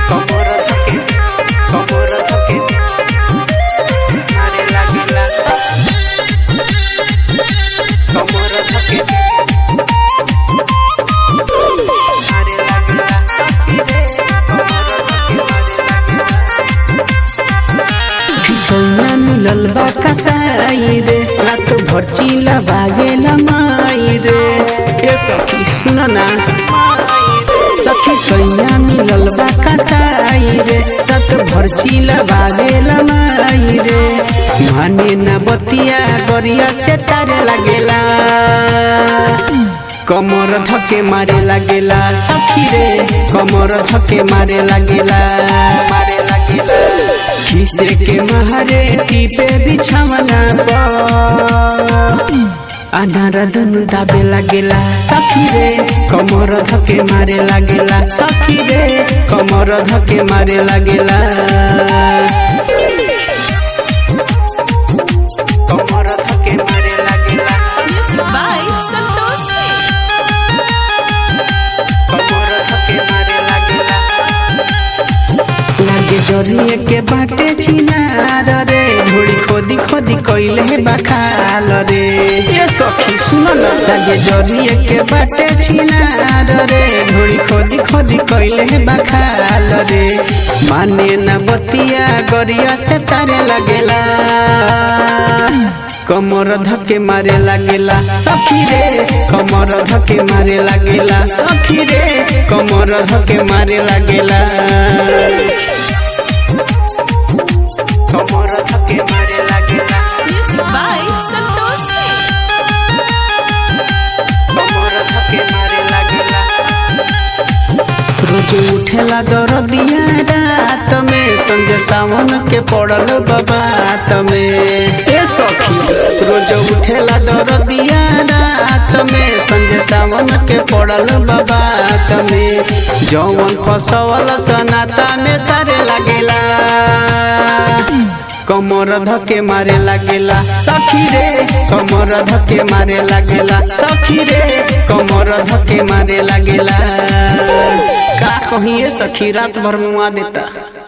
कमर धके कमर धके मारे लागेला कमर धके मारे लागेला सैया मिलल बा कसाई रे रात भर चिला भागेला माई रे ए सखी सुन ना सखी सैया मिलल बा कसाई रे रात भर चिला भागेला माई रे माने ना बतिया गरिया से तारे लागेला कमर धके मारे लागेला सखी रे कमर धके मारे लागेला मारे लागेला खिसे के महारे टीपे बिछावना पर अनार दुनु दाबे लागेला सखी रे कमर धके मारे लागेला सखी रे कमर धके मारे लागेला कमर धके मारे लागेला Music by Santosh Singh. कमर धके मारे लागेला लागे जरिए के बाटे चिनार रे ढोड़ी खोदी खोदी कइले हे बखाल रे ये सखी सुन न लागे जरिए के बाटे चिनार रे ढोड़ी खोदी खोदी कइले हे बखाल रे माने न बतिया गरिया से तारे लगेला कमर धके मारे लागेला सखी रे कमर धके मारे लागेला सखी रे कमर धके मारे लागेला कमर धके मारे लागेला Music by Santosh Singh. कमर धके मारे लागेला रोज उठेला दरदिया रात में संग सावन के पड़ल बात में ए सखी रोज उठेला दरदिया रात में संग सावन के पड़ल बात में जौवन फसवल सनाता में सारे लागेला कमर धके मारे लागेला सखी रे कमर धके मारे लागेला सखी रे कमर धके मारे लागेला का कहिए सखी रात भर मुआ देता